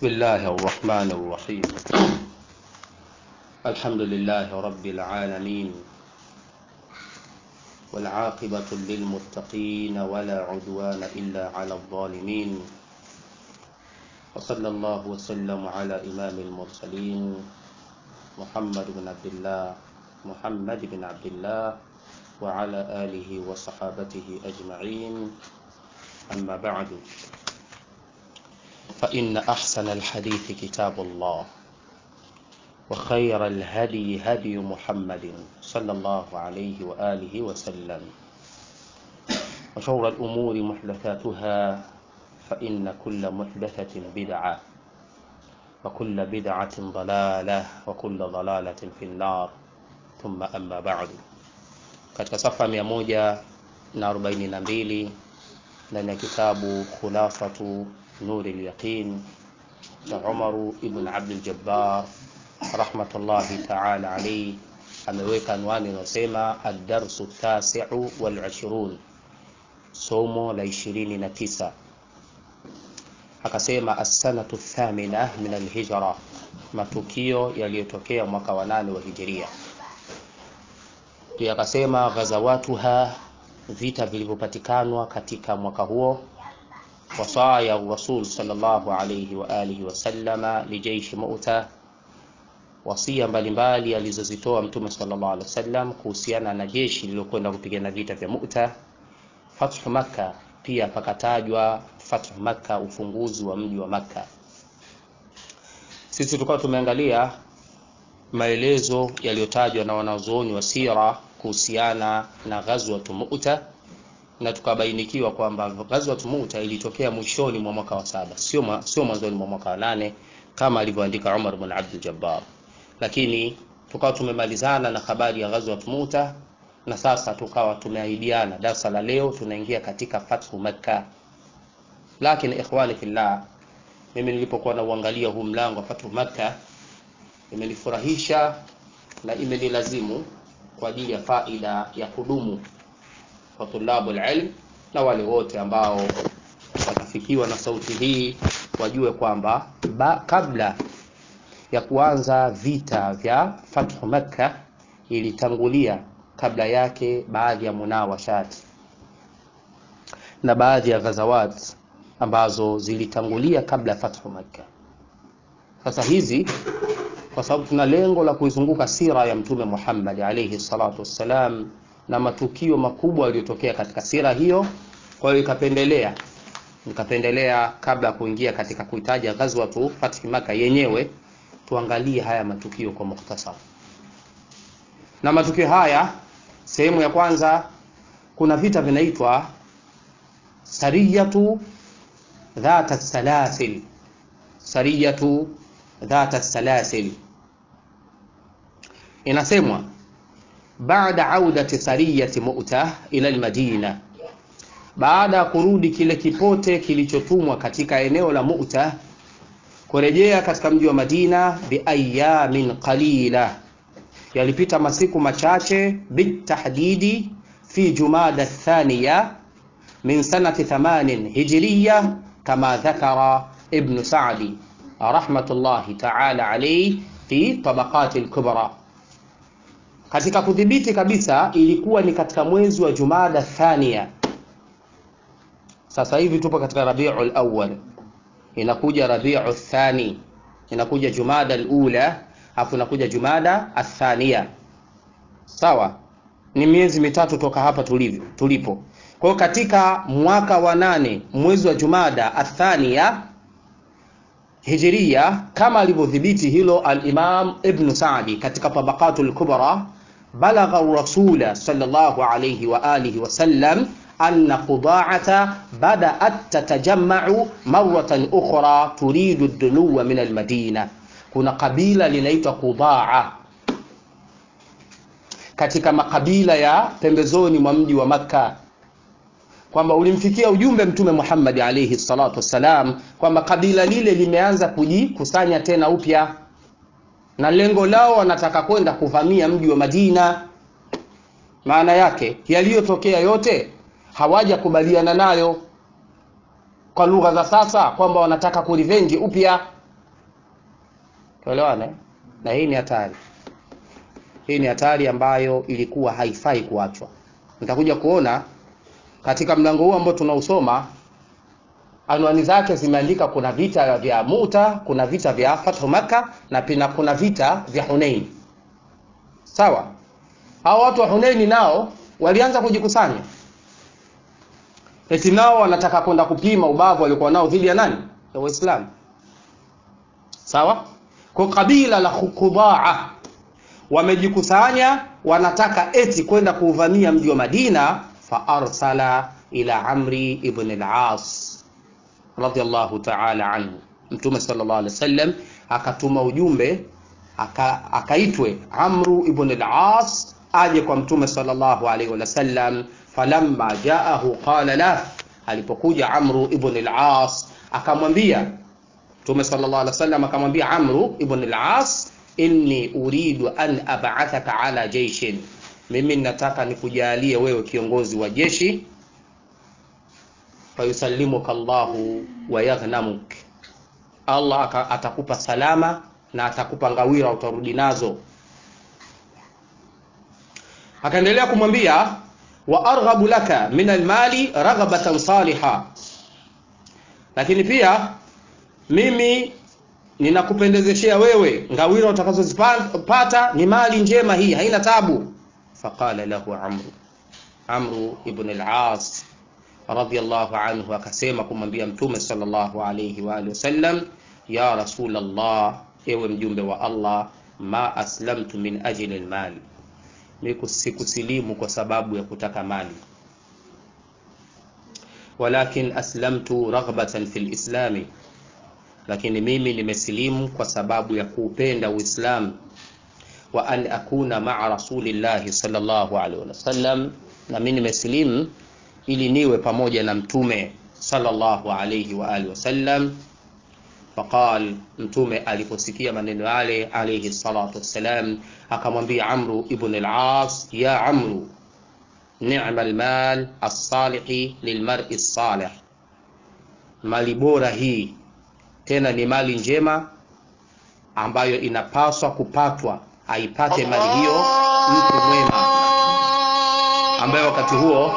بسم الله الرحمن الرحيم الحمد لله رب العالمين والعاقبة للمتقين ولا عدوان إلا على الظالمين وصلى الله وسلم على إمام المرسلين محمد بن عبد الله محمد بن عبد الله وعلى آله وصحابته أجمعين أما بعد فإن أحسن الحديث كتاب الله وخير الهدي هدي محمد صلى الله عليه وآله وسلم وشر الأمور محدثاتها فإن كل محدثة بدعة وكل بدعة ضلالة وكل ضلالة في النار ثم أما بعد katika safa mia moja na arobaini na mbili ndani ya kitabu khulafatu nuri lyaqin cha umaru ibn abdljabbar rahmatullahi taala alaihi ameweka anwani inayosema adarsu tasiu walishirun somo la ishirini na tisa akasema assanatu thamina min alhijra matukio yaliyotokea mwaka wa nane wa hijiria pia akasema ghazawatuha vita vilivyopatikanwa katika mwaka huo wasaya rasul sallallahu alayhi wa alihi wasallama lijeishi muta wasia mbalimbali alizozitoa mtume sallallahu alaihi wasallam kuhusiana na jeshi lililokwenda kupigana vita vya muta fathu makka pia pakatajwa fathu makka ufunguzi wa mji wa makka sisi tukawa tumeangalia maelezo yaliyotajwa na wanazuoni wa sira kuhusiana na ghazwatu muta na tukabainikiwa kwamba ghazwatu muta ilitokea mwishoni mwa mwaka wa saba sio sio mwanzoni mwa mwaka wa nane kama alivyoandika Umar bin Abdul Jabbar lakini tukawa tumemalizana na habari ya ghazwatu muta na sasa tukawa tumeahidiana darasa la leo tunaingia katika fathu makka lakini ikhwani fillah mimi nilipokuwa na uangalia huu mlango wa fathu makka imenifurahisha na imenilazimu kwa ajili ya faida ya kudumu kwa tulabu ilm na wale wote ambao watafikiwa na sauti hii wajue kwamba kabla ya kuanza vita vya fathu makka ilitangulia kabla yake baadhi ya munawashat na baadhi ya ghazawat ambazo zilitangulia kabla ya fathu makka sasa hizi kwa sababu tuna lengo la kuizunguka sira ya mtume Muhammad alayhi salatu wassalam na matukio makubwa yaliyotokea katika sira hiyo kwa hiyo ikapendelea nikapendelea kabla ya kuingia katika kuitaja ghazwatu Fath Makkah yenyewe tuangalie haya matukio kwa mukhtasar na matukio haya sehemu ya kwanza kuna vita vinaitwa sariyatu dhata salasil sariyatu dhata salasil inasemwa baada audati sariyati mu'ta ila almadina baada ya kurudi kile kipote kilichotumwa katika eneo la mu'ta kurejea katika mji wa madina biayamin qalila yalipita masiku machache bitahdidi fi jumada thaniya min sanati 8 hijriya kama dhakara ibn sa'di rahmatullahi ta'ala alayhi fi tabaqati al-kubra katika kudhibiti kabisa ilikuwa ni katika mwezi wa Jumada Thania sasa hivi tupo katika Rabiul Awwal inakuja Rabiul Thani inakuja Jumada al-Ula afu inakuja Jumada athania sawa ni miezi mitatu toka hapa tulivyo tulipo kwa hiyo katika mwaka wa nane mwezi wa Jumada athania hijiria kama alivyodhibiti hilo al-Imam Ibn Sa'di katika Tabaqatul Kubra balagha rasula sallallahu alayhi wa alihi wa sallam anna Quda'ata bada'at tatajamma'u marratan ukhra turidu ad-dunuwa min al-Madina kuna kabila linaitwa Qudaa katika makabila ya pembezoni mwa mji wa Makka kwamba ulimfikia ujumbe mtume Muhammad alayhi salatu wassalam kwamba kabila lile limeanza kujikusanya tena upya na lengo lao wanataka kwenda kuvamia mji wa Madina. Maana yake yaliyotokea yote hawajakubaliana nayo, kwa lugha za sasa kwamba wanataka kurivenji upya tuelewane na hii ni hatari hii ni hatari ambayo ilikuwa haifai kuachwa nitakuja kuona katika mlango huu ambao tunausoma anwani zake zimeandika kuna vita vya muta kuna vita vya fathu makka na pia kuna vita vya hunein sawa hao watu wa huneini nao walianza kujikusanya eti nao wanataka kwenda kupima ubavu waliokuwa nao dhidi ya nani ya waislamu sawa kwa kabila la khudaa wamejikusanya wanataka eti kwenda kuuvamia mji wa madina faarsala ila amri ibn al-as radhiallahu taala anhu mtume sallallahu alaihi wasallam akatuma ujumbe aka, akaitwe amru ibn al-as aje kwa mtume sallallahu alaihi wasallam falamma jaahu qala la alipokuja amru ibn al-as akamwambia mtume sallallahu alaihi wasallam akamwambia amru ibn al-as inni uridu an ab'athaka ala jaishin mimi nataka nikujalie wewe kiongozi wa jeshi fayusallimuka Allahu wa yaghnamuk Allah atakupa salama na atakupa ngawira utarudi nazo akaendelea kumwambia wa arghabu laka min almali raghabatan saliha lakini pia mimi ninakupendezeshea wewe ngawira utakazozipata ni mali njema hii haina tabu faqala lahu amru amru ibn al-as radiyallahu anhu akasema kumwambia mtume sallallahu alayhi wa alihi wasallam ya rasul allah ewe mjumbe wa allah ma aslamtu min ajli almal mimi sikusilimu kwa sababu ya kutaka mali walakin aslamtu raghbatan fil islami lakini mimi nimesilimu kwa sababu ya kuupenda uislamu wa an akuna maa rasulillahi sallallahu alaihi wasallam na mimi nimesilimu ili niwe pamoja na mtume sallallahu alayhi wa alihi wasallam faqal mtume aliposikia maneno yale alayhi salatu wassalam akamwambia amru ibn al-as ya amru ni'ma al-mal as-salih lilmar'i as-salih mali bora hii tena ni mali njema ambayo inapaswa kupatwa aipate mali hiyo mtu mwema ambaye wakati huo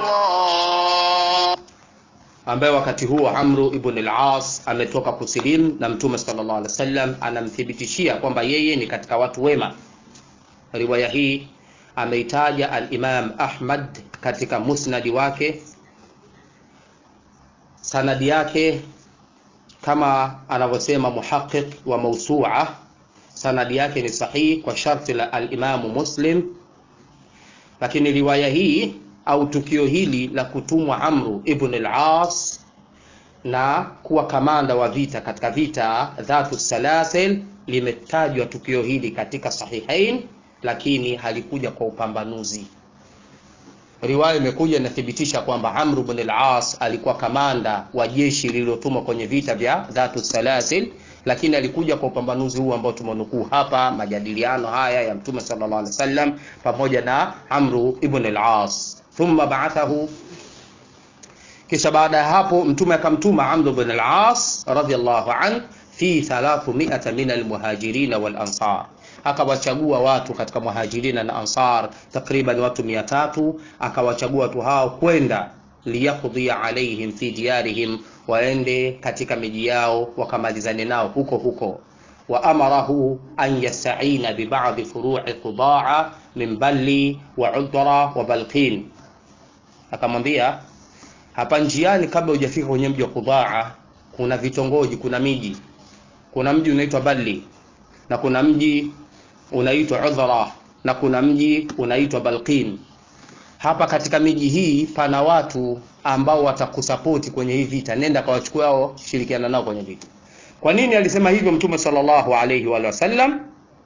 ambaye wakati huo Amru ibn al-As ametoka kusilimu na Mtume sallallahu alaihi wasallam anamthibitishia kwamba yeye ni katika watu wema. Riwaya hii ameitaja al-Imam Ahmad katika musnadi wake, sanadi yake kama anavyosema muhaqiq wa mawsu'a, sanadi yake ni sahihi kwa sharti la al-Imam Muslim, lakini riwaya hii au tukio hili la kutumwa Amru ibn al-As na kuwa kamanda wa vita katika vita dhatu salasil limetajwa tukio hili katika sahihain lakini halikuja kwa upambanuzi riwaya imekuja inathibitisha kwamba Amr ibn al-As alikuwa kamanda wa jeshi lililotumwa kwenye vita vya dhatu salasil lakini alikuja kwa upambanuzi huu ambao tumenukuu hapa majadiliano haya ya mtume sallallahu alaihi wasallam pamoja na Amru ibn al-As thumma ba'athahu kisha baada ya hapo mtume akamtuma Amr ibn al-As radhiyallahu an fi 300 min al-muhajirin wal ansar akawachagua watu katika muhajirina na ansar takriban watu 300 akawachagua watu hao kwenda liyaqdi alaihim fi diyarihim waende katika miji yao wakamalizane nao huko huko wa amarahu an yastaina bi ba'd furu'i qudaa min balli wa udra wa balqin akamwambia hapa njiani kabla hujafika kwenye mji wa Qudaa kuna vitongoji kuna miji kuna mji unaitwa Balli na kuna mji unaitwa Udhra na kuna mji unaitwa Balqin hapa katika miji hii pana watu ambao watakusapoti kwenye hii vita nenda kawachukua hao shirikiana nao kwenye vita kwa nini alisema hivyo mtume sallallahu alayhi wa sallam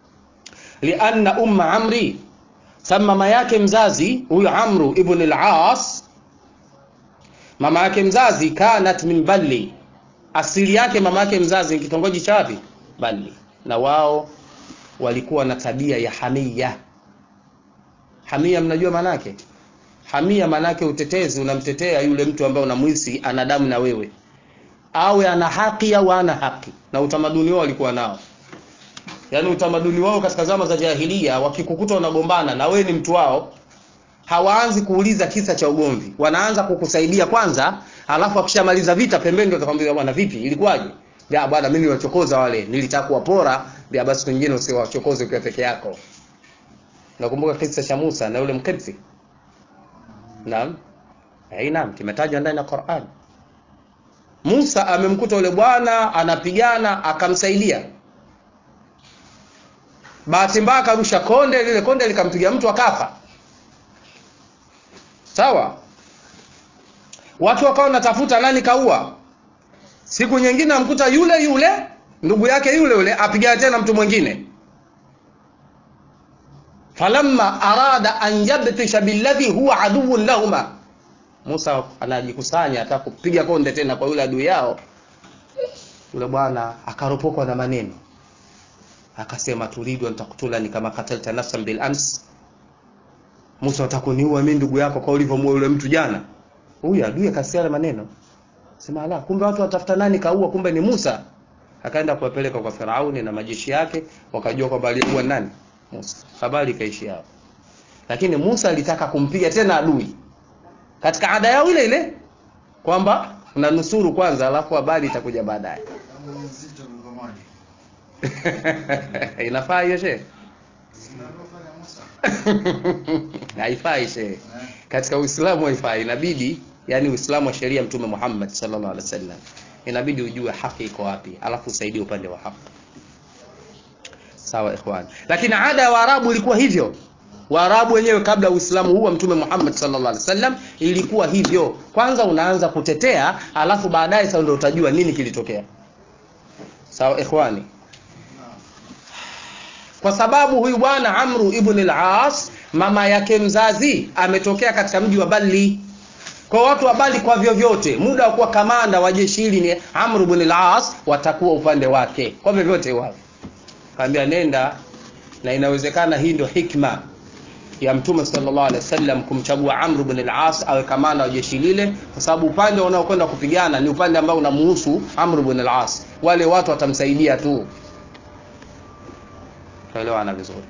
lianna umma amri sama mama yake mzazi huyu amru ibn al-as mama yake mzazi kanat min balli asili yake mama yake mzazi ni kitongoji cha wapi balli na wao walikuwa na tabia ya hamia hamia mnajua manake hamia manake utetezi unamtetea yule mtu ambaye unamwisi ana damu na wewe awe ana haki au ana haki na utamaduni wao walikuwa nao yaani utamaduni wao katika zama za jahilia wakikukuta unagombana na wewe ni mtu wao hawaanzi kuuliza kisa cha ugomvi wanaanza kukusaidia kwanza alafu akishamaliza vita pembeni ndio atakwambia bwana vipi ilikuwaje ya bwana mimi niwachokoza wale nilitaka kuwapora ya basi wengine usiwachokoze ukiwa peke yako nakumbuka kisa cha Musa na yule mkipsi naam eh naam kimetajwa ndani ya Qur'an Musa amemkuta yule bwana anapigana akamsaidia bahati mbaya akarusha konde lile konde likampiga mtu akafa sawa watu wakawa wanatafuta nani kaua siku nyingine amkuta yule yule ndugu yake yule yule apigana tena mtu mwingine falamma arada an yabtisha billadhi huwa aduwwun lahuma Musa anajikusanya ataka kupiga konde tena kwa yule adui yao yule bwana akaropokwa na maneno akasema turidu an taktulani kama katalta nafsan bil ams Musa atakuniua mimi ndugu yako kwa ulivyomuua yule mtu jana huyu adui akasikia maneno sema ala kumbe watu watafuta nani kaua kumbe ni Musa akaenda kuwapeleka kwa Firauni na majeshi yake wakajua kwamba alikuwa nani Musa habari ikaishi hapo lakini Musa alitaka kumpiga tena adui katika ada yao ile ile kwamba unanusuru kwanza alafu habari itakuja baadaye inafaa hiyo shehe haifai shehe katika uislamu haifai inabidi yani uislamu wa sheria mtume Muhammad sallallahu alaihi wasallam inabidi ujue haki iko wapi alafu usaidie upande wa haki sawa ikhwan lakini ada ya waarabu ilikuwa hivyo waarabu wenyewe kabla uislamu huu wa mtume Muhammad sallallahu alaihi wasallam ilikuwa hivyo kwanza unaanza kutetea alafu baadaye sasa ndio utajua nini kilitokea sawa ikhwani kwa sababu huyu bwana Amru ibn al-As mama yake mzazi ametokea katika mji wa Bali kwa watu wa Bali kwa vyovyote muda wa kuwa kamanda wa jeshi hili ni Amr ibn al-As watakuwa upande wake kwa vyovyote wao kaambia nenda na inawezekana hii ndio hikma ya mtume sallallahu alaihi wasallam kumchagua Amr ibn al-As awe kamanda wa jeshi lile kwa sababu upande unaokwenda kupigana ni upande ambao unamuhusu Amr ibn al-As wale watu watamsaidia tu tuelewana vizuri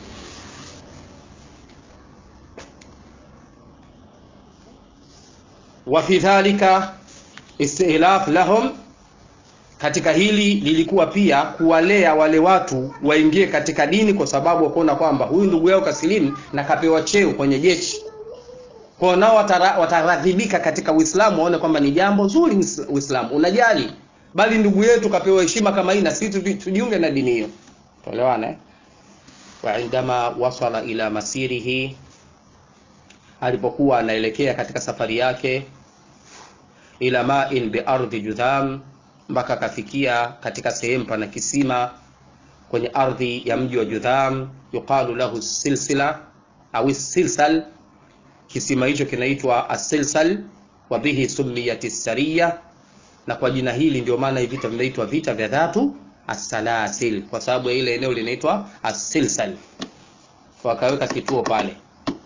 wa fi dhalika istilaf lahum katika hili lilikuwa pia kuwalea wale watu waingie katika dini kwa sababu wakaona kwamba huyu ndugu yao kasilimu na kapewa cheo kwenye jeshi kwao nao wataradhibika katika uislamu waone kwamba ni jambo zuri uislamu unajali bali ndugu yetu kapewa heshima kama hii na sisi tujiunge na dini hiyo tuelewana eh? wa indama wasala ila masirihi alipokuwa anaelekea katika safari yake ila ma'in bi ardhi judham mpaka akafikia katika sehemu pana kisima kwenye ardhi ya mji wa Judham yuqalu lahu silsila au silsal kisima hicho kinaitwa asilsal wa bihi sumiyat sariya na kwa jina hili ndio maana hivi vita vinaitwa vita vya dhatu asalasil kwa sababu ya ile eneo linaitwa asilsal wakaweka kituo pale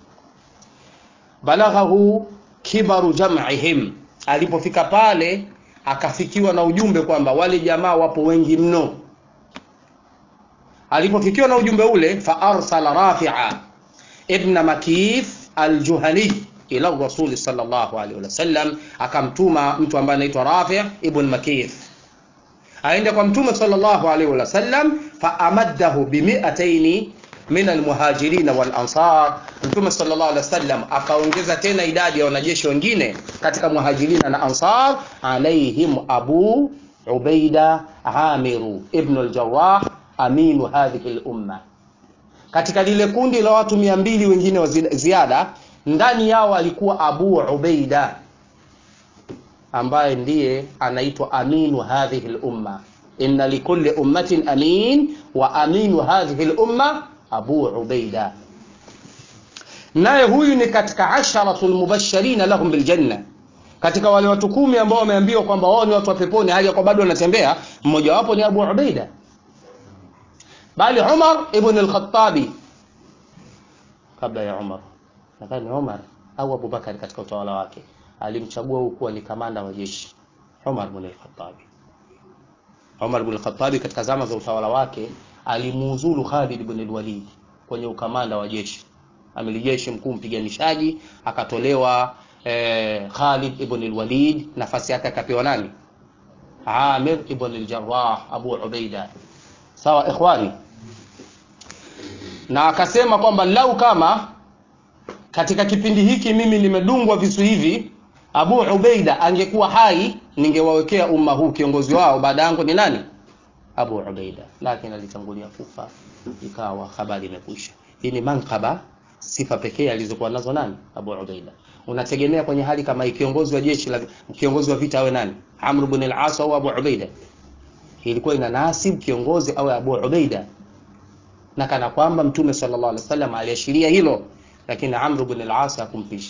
balaghahu kibaru jam'ihim alipofika pale akafikiwa na ujumbe kwamba wale jamaa wapo wengi mno alipofikiwa na ujumbe ule fa arsala rafi'a ibn makif aljuhani ila rasul sallallahu alaihi wasallam akamtuma mtu ambaye anaitwa rafi' ibn makif aende kwa mtume sallallahu alaihi wasallam fa amaddahu bi mi'ataini min almuhajirin wal ansar mtume sallallahu alaihi wasallam akaongeza tena idadi ya wanajeshi wengine katika muhajirina na ansar alaihim abu ubaida amiru ibn aljarrah aminu hadhihi lumma katika lile kundi la watu mia mbili wengine wa ziada ndani yao alikuwa abu ubaida ambaye ndiye anaitwa aminu hadhihi lumma inna likulli ummatin amin wa aminu hadhihi lumma abu ubaida naye huyu ni katika asharatul mubashirina lahum biljanna katika wale watu kumi ambao wameambiwa kwamba wao ni watu wa peponi hali ya kwa bado wanatembea mmoja wapo ni abu ubaida bali umar ibn al-khattabi kabla ya umar nadhani umar au abubakar katika utawala wake alimchagua huyu kuwa ni kamanda wa jeshi umar ibn al-khattabi umar ibn al-khattabi katika zama za utawala wake alimuuzulu Khalid ibn al-Walid kwenye ukamanda wa jeshi amiri jeshi mkuu mpiganishaji akatolewa eh, Khalid ibn al-Walid nafasi yake akapewa nani Amir ibn al-Jarrah Abu Ubaida sawa ikhwani na akasema kwamba lau kama katika kipindi hiki mimi nimedungwa visu hivi Abu Ubaida angekuwa hai ningewawekea umma huu kiongozi wao baada yangu ni nani Abu Ubaida lakini alitangulia kufa ikawa habari imekwisha hii ni mankaba sifa pekee alizokuwa nazo nani Abu Ubaida unategemea kwenye hali kama hii kiongozi wa jeshi la kiongozi wa vita awe nani Amr ibn al-As au Abu Ubaida ilikuwa ina nasib kiongozi awe Abu Ubaida na kana kwamba mtume sallallahu alaihi wasallam aliashiria hilo lakini Amr ibn al-As hakumpisha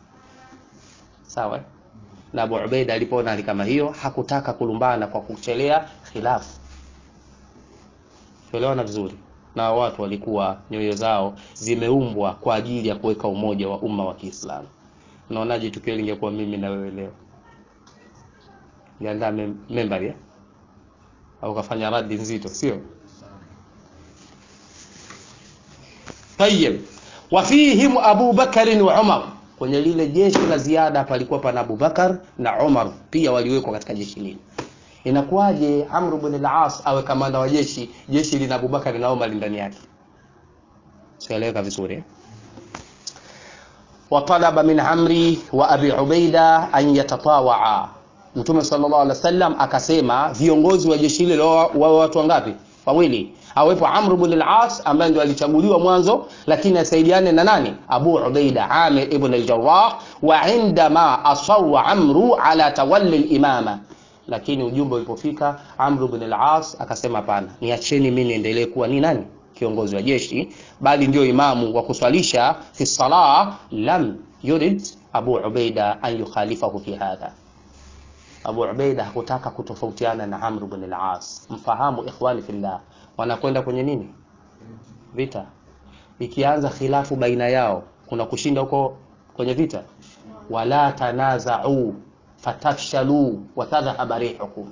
sawa na Abu Ubaida alipoona hali kama hiyo hakutaka kulumbana kwa kuchelea khilafu tuelewana vizuri na watu walikuwa nyoyo zao zimeumbwa kwa ajili ya kuweka umoja wa umma wa Kiislamu unaonaje tukio lingekuwa mimi na wewe leo niandaa mem membari ya? au kafanya radi nzito sio tayeb wafihim Abu Bakari wa Umar kwenye lile jeshi la ziada palikuwa pana Abu Bakar na Umar pia waliwekwa katika jeshi lile inakuwaje Amr ibn al-As awe kamanda wa jeshi jeshi lina Abu Bakar na Umar ndani yake sieleweka vizuri eh? وطلب من عمري وابي عبيده ان يتطاوعا Mtume sallallahu alaihi wasallam akasema viongozi wa jeshi hilo wao watu wangapi? Wawili. Awepo Amr ibn al-As ambaye ndio alichaguliwa mwanzo lakini asaidiane na nani? Abu Ubaida Amir ibn al-Jarrah wa indama asawwa Amru ala tawalli al-imama. Lakini ujumbe ulipofika Amr ibn al-As akasema hapana, niacheni mimi niendelee kuwa ni nani? Kiongozi wa jeshi bali ndio imamu wa kuswalisha fi salah lam yurid Abu Ubaida an yukhalifahu fi hadha. Abu Ubaida hakutaka kutofautiana na Amr ibn al-As. Mfahamu ikhwani fillah, wanakwenda kwenye nini? Vita. Ikianza khilafu baina yao, kuna kushinda huko kwenye vita. Wala tanaza'u fatafshalu wa tadhhaba rihukum,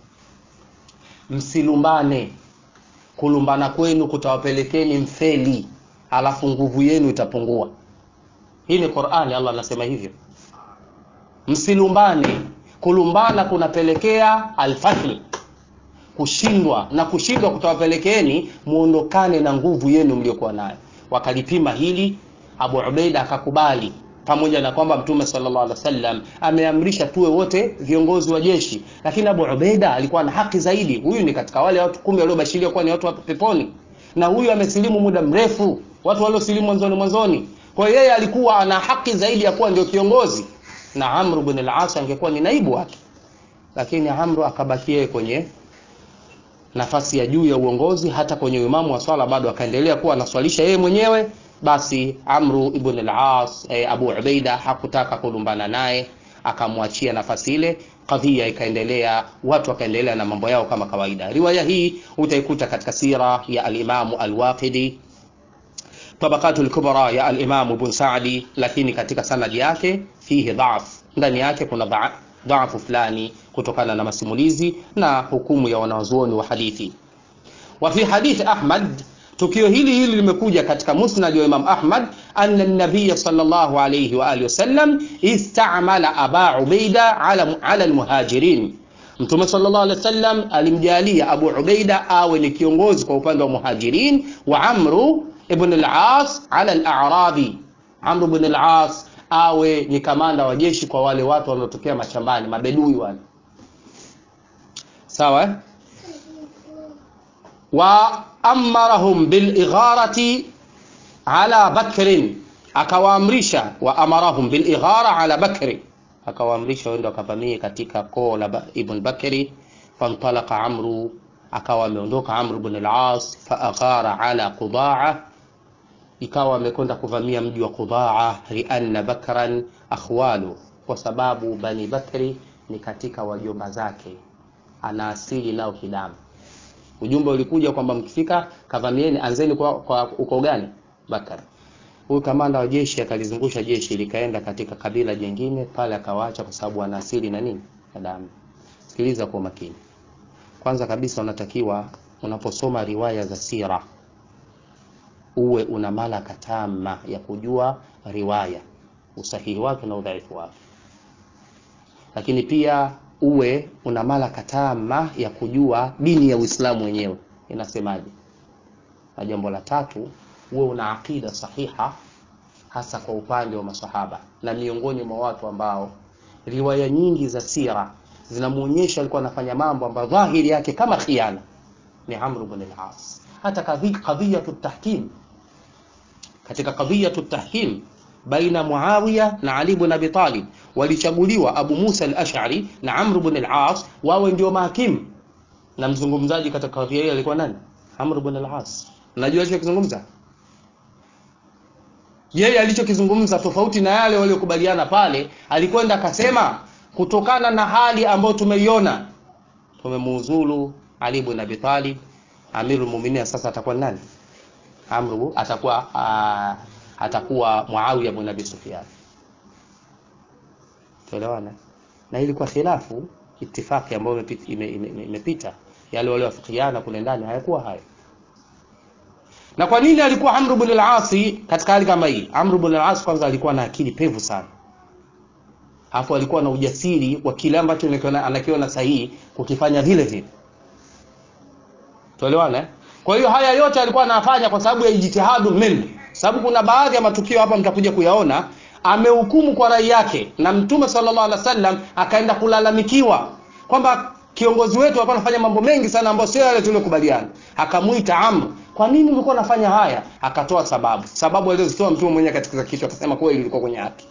msilumbane. Kulumbana kwenu kutawapelekeni mfeli, alafu nguvu yenu itapungua. Hii ni Qur'ani, Allah anasema hivyo. Msilumbane, kulumbana kunapelekea alfathl kushindwa na kushindwa kutawapelekeeni muondokane na nguvu yenu mliokuwa nayo wakalipima hili Abu Ubaida akakubali pamoja na kwamba Mtume sallallahu alaihi wasallam ameamrisha tuwe wote viongozi wa jeshi lakini Abu Ubaida alikuwa na haki zaidi huyu ni katika wale watu kumi waliobashiriwa kuwa ni watu wa peponi na huyu amesilimu muda mrefu watu waliosilimu mwanzoni mwanzoni kwa hiyo yeye alikuwa ana haki zaidi ya kuwa ndio kiongozi na Amr ibn al-As angekuwa ni naibu wake lakini Amr akabakia kwenye nafasi ya juu ya uongozi hata kwenye imamu wa swala bado akaendelea kuwa anaswalisha yeye mwenyewe basi Amru ibn al-As eh, Abu Ubaida hakutaka kulumbana naye akamwachia nafasi ile kadhia ikaendelea watu wakaendelea na mambo yao kama kawaida riwaya hii utaikuta katika sira ya al-Imamu al-Waqidi tabaqatul kubra ya al-Imam Ibn Sa'di lakini katika sanadi yake fihi dhaf ndani yake kuna dhaf dhaafu fulani kutokana na masimulizi na hukumu ya wanazuoni wa hadithi wa fi hadith Ahmad tukio hili hili limekuja katika musnad wa Imam Ahmad anna an-nabiy sallallahu alayhi wa alihi wasallam istamala Aba Ubaida ala ala al-muhajirin Mtume sallallahu alaihi wasallam alimjalia Abu Ubaida awe ni kiongozi kwa upande wa muhajirin wa Amru ibn al-As ala al-A'rabi Amr ibn al-As awe ni kamanda wa jeshi kwa wale watu wanaotokea mashambani mabedui wale sawa eh? wa amarahum bil igharati ala bakrin akawaamrisha wa amarahum bil ighara ala bakri akawaamrisha wende wakavamie katika koo la ibn bakri fantalaqa amru akawa ameondoka amru ibn al-as fa aghara ala qudaa ikawa amekwenda kuvamia mji wa Qudaa lianna Bakran akhwalu, kwa sababu Bani Bakri ni katika wajomba zake, ana asili nao kidamu. Ujumbe ulikuja kwamba mkifika kavamieni, anzeni kwa, kwa uko gani? Bakar. Huyu kamanda wa jeshi akalizungusha jeshi likaenda katika kabila jingine pale, akawaacha kwa sababu ana asili na nini na damu. Sikiliza kwa makini. Kwanza kabisa unatakiwa unaposoma riwaya za sira uwe una malaka tama ya kujua riwaya usahihi wake na udhaifu wake lakini pia uwe una malaka tama ya kujua dini ya uislamu wenyewe inasemaje na jambo la tatu uwe una aqida sahiha hasa kwa upande wa masahaba na miongoni mwa watu ambao riwaya nyingi za sira zinamuonyesha alikuwa anafanya mambo ambayo dhahiri yake kama khiana ni Amr ibn al-As hata kadhiyatu tahkim katika kadhiyatu tahkim baina Muawiya na Ali ibn Abi Talib walichaguliwa Abu Musa al-Ash'ari na Amr ibn al-As wawe ndio mahakimu na mzungumzaji katika kadhia hiyo alikuwa nani Amr ibn al-As unajua alichokizungumza yeye alichokizungumza tofauti na yale waliokubaliana pale alikwenda akasema kutokana na hali ambayo tumeiona tumemuuzulu Ali ibn Abi Talib Amirul Mu'minin sasa atakuwa nani Amru atakuwa uh, atakuwa Muawiya ibn Abi Sufyan tuelewana na ilikuwa khilafu itifaki ambayo imepita ime, ime, ime yale waliowafikiana kule ndani hayakuwa hayo na kwa nini alikuwa Amr ibn al-As katika hali kama hii Amr ibn al-As kwanza alikuwa na akili pevu sana hapo alikuwa na ujasiri wa kile ambacho anakiona sahihi kukifanya vile vile tuelewana kwa hiyo haya yote alikuwa anafanya kwa sababu ya ijtihadu min sababu kuna baadhi ya matukio hapa mtakuja kuyaona amehukumu kwa rai yake na mtume sallallahu alaihi wasallam akaenda kulalamikiwa kwamba kiongozi wetu alikuwa anafanya mambo mengi sana ambayo sio yale tuliyokubaliana akamwita Amr kwa nini ulikuwa unafanya haya akatoa sababu sababu alizozitoa mtume mwenyewe katika kichwa akasema kweli ilikuwa kwenye haki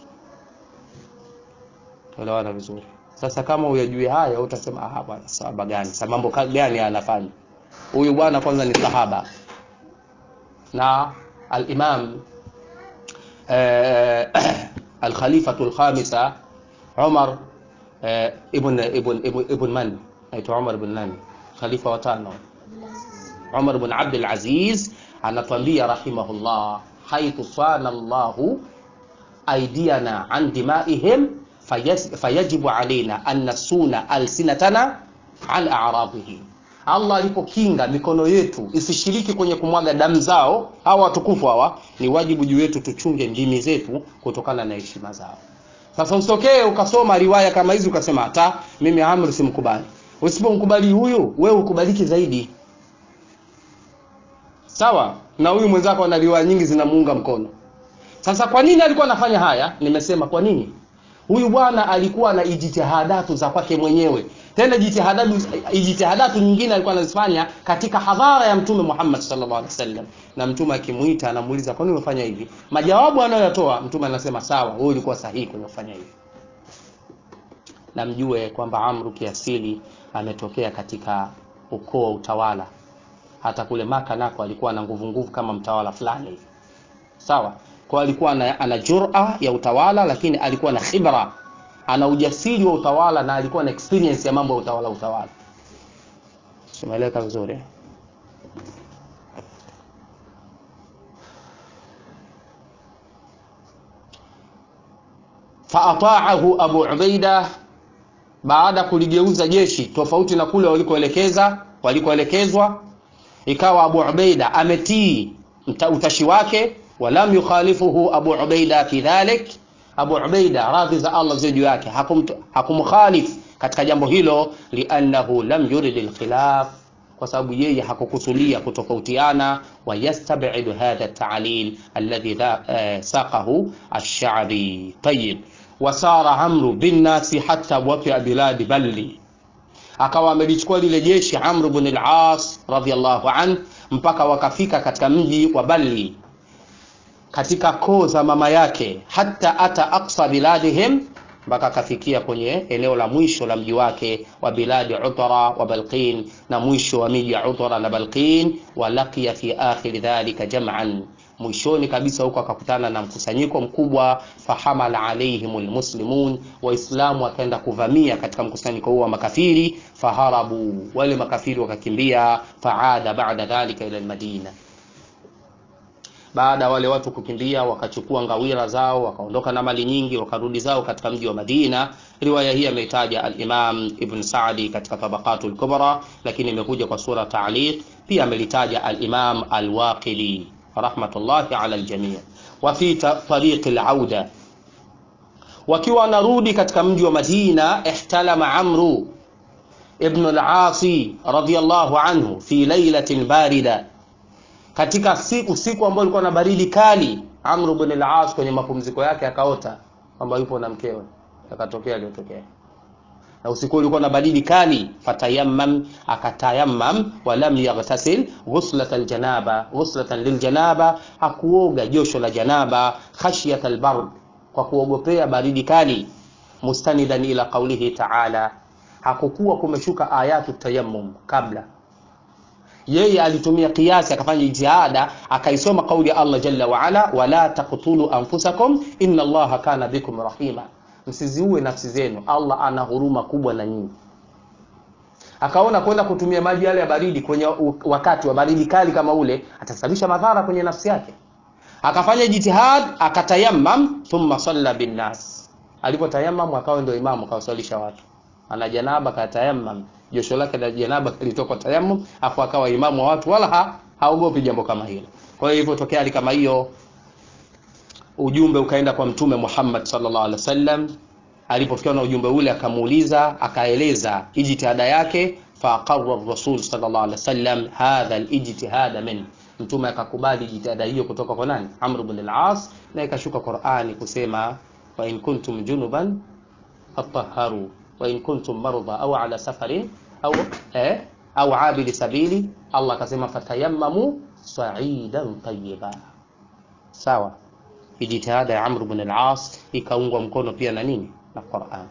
tuelewana vizuri sasa kama uyajui haya utasema ah bwana sababu gani sababu mambo gani anafanya huyu bwana kwanza ni sahaba na al-Imam al-Khalifatu al-Khamisa Umar ibn ibn ibn man aitwa Umar ibn nani khalifa wa tano Umar ibn Abd al-Aziz anatuambia rahimahullah haithu sana Allahu aidiana an dimaihim fayajibu alaina an nasuna alsinatana an a'radihim Allah alipokinga mikono yetu isishiriki kwenye kumwaga damu zao hawa watukufu hawa, ni wajibu juu yetu tuchunge ndimi zetu kutokana na heshima zao. Sasa usitokee ukasoma riwaya kama hizi ukasema hata mimi Amr simkubali. Usipomkubali huyu, wewe ukubaliki zaidi. Sawa? Na huyu mwenzako ana riwaya nyingi zinamuunga mkono. Sasa kwa nini alikuwa anafanya haya? Nimesema kwa nini? Huyu bwana alikuwa na ijtihadatu za kwake mwenyewe tena jitihadatu jitihadatu nyingine alikuwa anazifanya katika hadhara ya mtume Muhammad sallallahu alaihi wasallam na mtume akimuita anamuuliza kwa nini umefanya hivi majawabu anayoyatoa mtume anasema sawa wewe ulikuwa sahihi kwenye kufanya hivi na mjue kwamba Amru kiasili ametokea katika ukoo wa utawala hata kule maka nako alikuwa na nguvu nguvu kama mtawala fulani sawa kwa alikuwa ana, ana jura ya utawala lakini alikuwa na khibra ana ujasiri wa utawala na alikuwa na experience ya mambo ya utawala utawala simeeleka vizuri faataahu abu ubaida baada kuligeuza jeshi tofauti na kule walikoelekeza walikoelekezwa ikawa abu ubaida ametii utashi wake walam yukhalifuhu abu ubaida fi dhalik Abu Ubaida radhi za Allah ziwe juu yake hakumkhalif katika jambo hilo liannahu lam yurid alkhilaf kwa sababu yeye hakukusudia kutofautiana wa yastabidu hadha at-ta'lil alladhi saqahu ash-sha'bi tayyib wasara amru bin nasi hatta waqi'a biladi balli akawa amelichukua lile jeshi Amr ibn al-As radhiyallahu an mpaka wakafika katika mji wa Balli katika koo za mama yake hata ata aqsa biladihim mpaka akafikia kwenye eneo la mwisho la mji wake wa biladi Utara wa Balqin na mwisho wa miji ya Utara na Balqin wa laqiya fi akhir dhalika jam'an mwishoni kabisa huko akakutana na mkusanyiko mkubwa fahamala alaihim almuslimun waislamu wakaenda kuvamia katika mkusanyiko huo wa makafiri faharabu wale makafiri wakakimbia faada baada dhalika ila almadina baada wale watu kukimbia wakachukua ngawira zao wakaondoka na mali nyingi wakarudi zao katika mji wa Madina riwaya hii ameitaja al-Imam Ibn Sa'di katika Tabaqatul Kubra lakini imekuja kwa sura ta'liq pia amelitaja al-Imam al-Waqidi rahmatullahi ala al-jami' wa fi tariq al-auda wakiwa wanarudi katika mji wa Madina ihtalama Amru ibn al-Asi radiyallahu anhu fi lailatin barida katika siku siku ambayo ilikuwa na baridi kali Amr ibn al-As kwenye mapumziko yake akaota kwamba yupo na mkewe akatokea aliyotokea na usiku ulikuwa na baridi kali fatayammam akatayammam walam yaghtasil ghuslat aljanaba ghuslatan liljanaba hakuoga josho la janaba khashyat albard kwa kuogopea baridi kali mustanidan ila qawlihi ta'ala hakukuwa kumeshuka ayatu tayammum kabla yeye alitumia kiasi akafanya jitihada akaisoma kauli ya Allah jalla wa ala wala taqtulu anfusakum inna Allaha kana bikum rahima msiziue nafsi zenu Allah ana huruma kubwa na nyinyi akaona kwenda kutumia maji yale ya baridi kwenye wakati wa baridi kali kama ule atasababisha madhara kwenye nafsi yake akafanya jitihad akatayammam thumma salla bin nas alipotayammam akawa ndio imamu akawasalisha watu ana janaba katayammam josho lake la janaba lilitoka tayammum afu akawa imamu wa watu wala ha, haogopi jambo kama hilo kwa hiyo ilipotokea hali kama hiyo ujumbe ukaenda kwa mtume Muhammad sallallahu alaihi wasallam alipofikiwa na ujumbe ule akamuuliza akaeleza ijtihada yake faqarra rasul sallallahu alaihi wasallam hadha alijtihad min mtume akakubali jitihada hiyo kutoka kwa nani Amr ibn al-As na ikashuka Qur'ani kusema wa in kuntum junuban fatahharu wa in kuntum marda au ala safarin au eh au abili sabili Allah akasema fatayammamu sa'idan tayyiba sawa jitihada ya Amr ibn al-As ikaungwa mkono pia na nini na Qur'an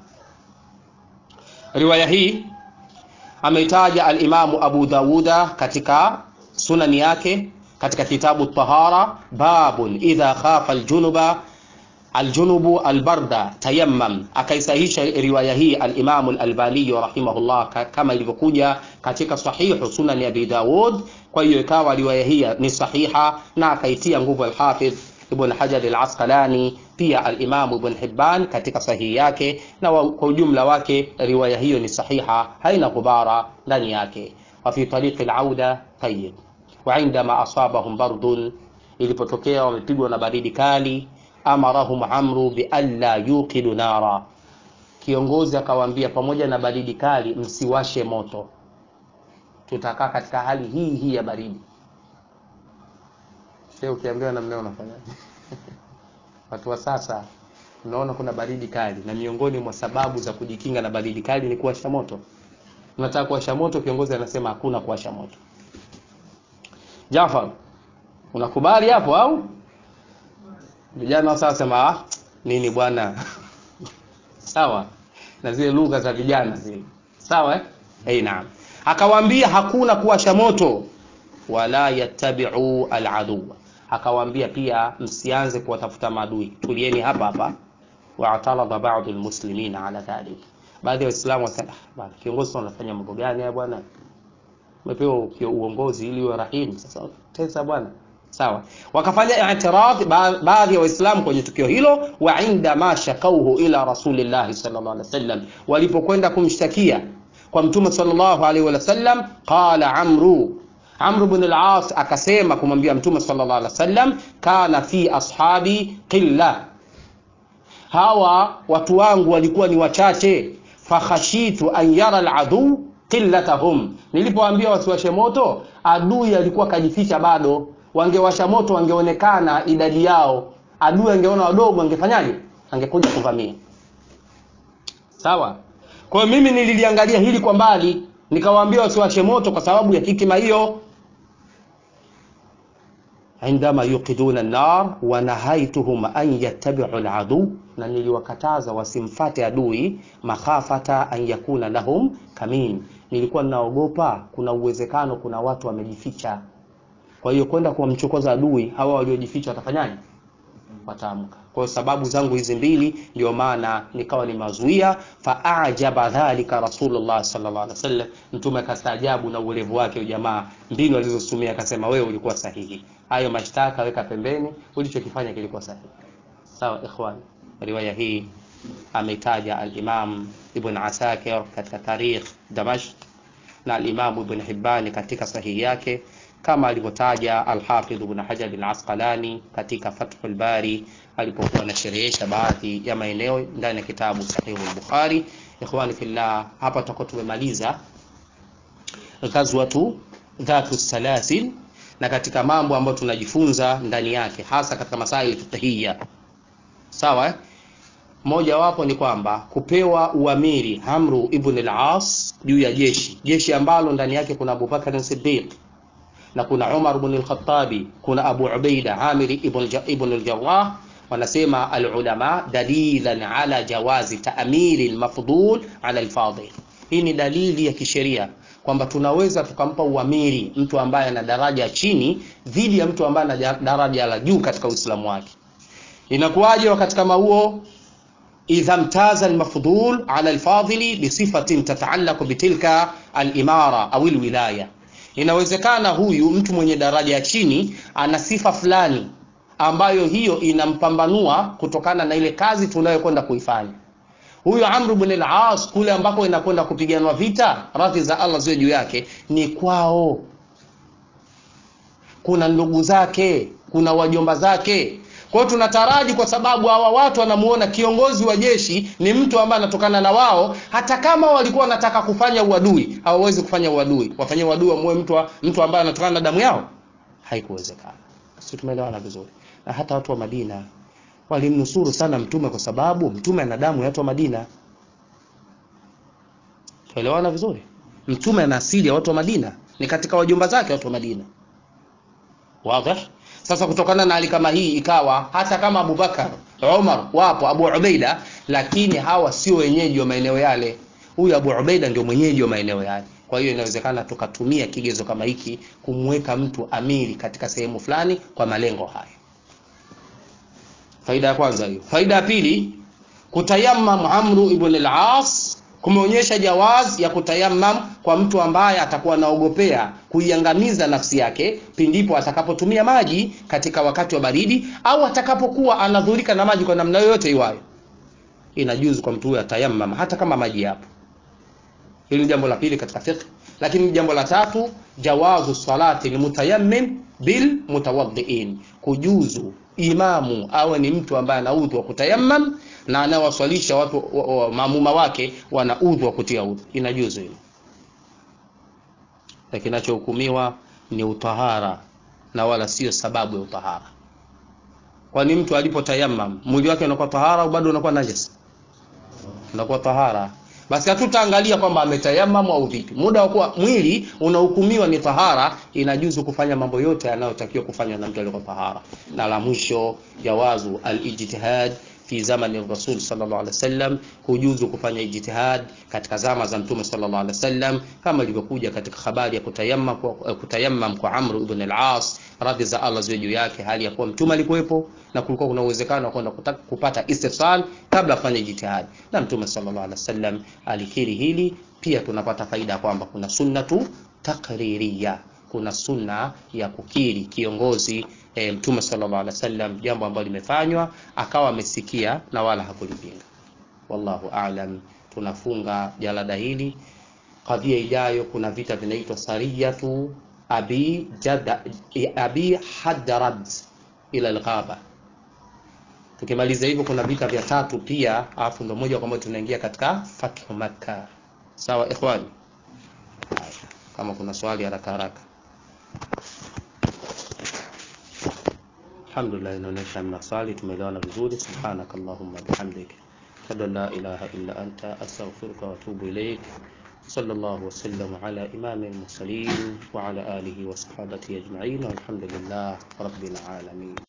riwaya hii ameitaja al-Imamu Abu Dawuda katika sunani yake katika kitabu tahara babun idha khafa aljunuba aljunubu albarda tayammam akaisahisha riwaya hii al-Imam al-Albani rahimahullah kama ilivyokuja katika sahihu sunan Abi Dawud kwa hiyo ikawa riwaya hii ni sahiha na akaitia nguvu al-Hafidh Ibn Hajar al-Asqalani pia al-Imam Ibn Hibban katika sahihi yake na kwa ujumla wake riwaya hiyo ni sahiha haina ghubara ndani yake wa fi tariq al-auda tayyib wa indama asabahum bardun ilipotokea wamepigwa na baridi kali amarahum amru bi alla yuqidu nara kiongozi akawaambia pamoja na baridi kali msiwashe moto tutakaa katika hali hii hii ya baridi sio ukiambiwa na mmeo unafanyaje watu wa sasa unaona kuna baridi kali na miongoni mwa sababu za kujikinga na baridi kali ni kuwasha moto unataka kuwasha moto kiongozi anasema hakuna kuwasha moto Jafar unakubali hapo au vijana sasa sema ah, nini bwana sawa na zile lugha za vijana zile sawa eh hey, naam akawaambia hakuna kuwasha moto wala yattabi'u al'aduwa akawaambia pia msianze kuwatafuta maadui tulieni hapa hapa wa'tarada ba'd almuslimin ala dhalik baadhi ya waislamu wasema bwana kiongozi anafanya mambo gani haya bwana umepewa uongozi ili uwe rahim sasa tesa bwana sawa wakafanya i'tirad baadhi ya waislamu kwenye tukio hilo wa inda ma shakauhu ila rasulillahi sallallahu alaihi wasallam walipokwenda kumshtakia kwa mtume sallallahu alaihi wasallam qala amru amru ibn al-as akasema kumwambia mtume sallallahu alaihi wasallam kana fi ashabi qilla hawa watu wangu walikuwa ni wachache fakhashitu an yara al-adu qillatahum nilipoambia wasiwashe moto adui alikuwa kajificha bado wangewasha moto wangeonekana idadi yao adui angeona wadogo angefanyaje angekuja kuvamia sawa kwa hiyo mimi nililiangalia hili kwa mbali nikawaambia wasiwashe moto kwa sababu ya hikima hiyo عندما يوقدون النار ونهيتهم أن يتبعوا العدو na niliwakataza wasimfate adui makhafata an yakuna lahum kamin nilikuwa ninaogopa kuna uwezekano kuna watu wamejificha kwa hiyo kwenda kuwamchokoza adui hawa waliojificha watafanyaje wataamka kwa sababu zangu hizi mbili ndio maana nikawa ni mazuia faajaba dhalika rasulullah sallallahu alaihi wasallam mtume akastaajabu na uelevu wake jamaa mbinu alizotumia akasema wewe ulikuwa sahihi hayo mashtaka weka pembeni ulichokifanya kilikuwa sahihi sawa ikhwan riwaya hii ameitaja al-Imam Ibn Asakir katika tarikh Damashq na alimamu ibn Hibban katika sahihi yake kama alivyotaja Alhafidh ibn Hajar al-Asqalani katika Fathul Bari alipokuwa anasherehesha baadhi ya maeneo ndani ya kitabu Sahihu al-Bukhari. Ikhwani fillah, hapa tutakuwa tumemaliza ghazwatu dhatu salasil na katika mambo ambayo tunajifunza ndani yake hasa katika masaili fiqhiyya. Sawa eh? Moja wapo ni kwamba kupewa uamiri Amru ibn al-As juu ya jeshi, jeshi ambalo ndani yake kuna Abu Bakar Siddiq na kuna Umar ibn al-Khattabi, kuna Abu Ubaida Amir ibn, ibn al-Jarrah. Wanasema alulama dalilan ala jawazi ta'miri al-mafdul ala al-fadil. Hii ni dalili ya kisheria kwamba tunaweza tukampa uamiri mtu ambaye ana daraja chini dhidi ya mtu ambaye ana daraja la juu katika Uislamu wake. Inakuwaje wakati kama huo? idha mtaza almafdul ala alfadili bisifatin tataallaqu bitilka alimara au alwilaya, inawezekana huyu mtu mwenye daraja ya chini ana sifa fulani ambayo hiyo inampambanua kutokana na ile kazi tunayokwenda kuifanya. Huyu Amr ibn al-As kule ambako inakwenda kupiganwa vita, radhi za Allah ziwe juu yake, ni kwao, kuna ndugu zake, kuna wajomba zake kwa hiyo tunataraji, kwa sababu hawa watu wanamuona kiongozi wa jeshi ni mtu ambaye anatokana na wao, hata kama walikuwa wanataka kufanya uadui, hawawezi kufanya uadui. Wafanye uadui wamuue mtu, mtu ambaye anatokana na damu yao, haikuwezekana. Sisi tumeelewana vizuri. Na hata watu wa Madina walimnusuru sana Mtume kwa sababu Mtume ana damu ya watu wa Madina. Tuelewana vizuri. Mtume ana asili ya watu wa Madina, ni katika wajomba zake watu wa Madina. Wazi? Sasa kutokana na hali kama hii ikawa hata kama Abubakar, Umar wapo, Abu Ubaida, lakini hawa sio wenyeji wa maeneo yale. Huyu Abu Ubaida ndio mwenyeji wa maeneo yale. Kwa hiyo inawezekana tukatumia kigezo kama hiki kumweka mtu amiri katika sehemu fulani kwa malengo haya. Faida ya kwanza hiyo. Faida ya pili, kutayammam Amru ibn al-As kumeonyesha jawaz ya kutayammam kwa mtu ambaye atakuwa anaogopea kuiangamiza nafsi yake pindipo atakapotumia maji katika wakati wa baridi au atakapokuwa anadhurika na maji kwa namna yoyote iwayo. Inajuzu kwa mtu huyo atayammam hata kama maji yapo. Hili ni jambo la pili katika fiqh. Lakini jambo la tatu, jawazu salati lilmutayammim bil mutawaddiin, kujuzu imamu awe ni mtu ambaye ana udhu wa kutayammam na anawaswalisha watu wa, wa, maamuma wake wana udhu wa kutia udhu, inajuzu hilo. Na kinachohukumiwa ni utahara na wala sio sababu ya utahara. Kwani mtu alipotayammam mwili wake unakuwa tahara au bado unakuwa najis? Unakuwa tahara. Basi hatutaangalia kwamba ametayammamu au vipi. Muda wa kuwa mwili unahukumiwa ni tahara, inajuzu kufanya mambo yote yanayotakiwa kufanywa na mtu aliyekuwa tahara. Na la mwisho, jawazu al-ijtihad fi zamani rasul sallallahu alaihi wasallam, kujuzu kufanya ijtihad katika zama za mtume sallallahu alaihi wasallam, kama ilivyokuja katika habari ya kutayammam kwa, kutayammam kwa Amr ibn al-As radhi za Allah ziwe juu yake, hali ya kuwa mtume alikuwepo na kulikuwa kuna uwezekano wa kwenda kupata istifsal kabla afanye jitihad, na mtume sallallahu alaihi wasallam alikiri hili. Pia tunapata faida kwamba kuna sunnatu takririya, kuna sunna ya kukiri kiongozi e, mtume sallallahu alaihi wasallam jambo ambalo limefanywa akawa amesikia na wala hakulipinga. Wallahu a'lam. Tunafunga jalada hili. Kadhia ijayo kuna vita vinaitwa sariyatu abi jada, abi hadrad ila alghaba. Tukimaliza hivyo kuna vita vya tatu pia, alafu ndo moja kwa moja tunaingia katika fathu Makka. Sawa ikhwani, kama kuna swali haraka haraka. Alhamdulillah, inaonyesha mna swali, tumeelewana vizuri. Subhanakallahumma bihamdik ashhadu an la ilaha illa anta astaghfiruka wa atubu ilaik. Sallallahu wasallam ala imamil mursalin wa ala alihi wa sahbihi ajma'in walhamdulillah rabbil alamin.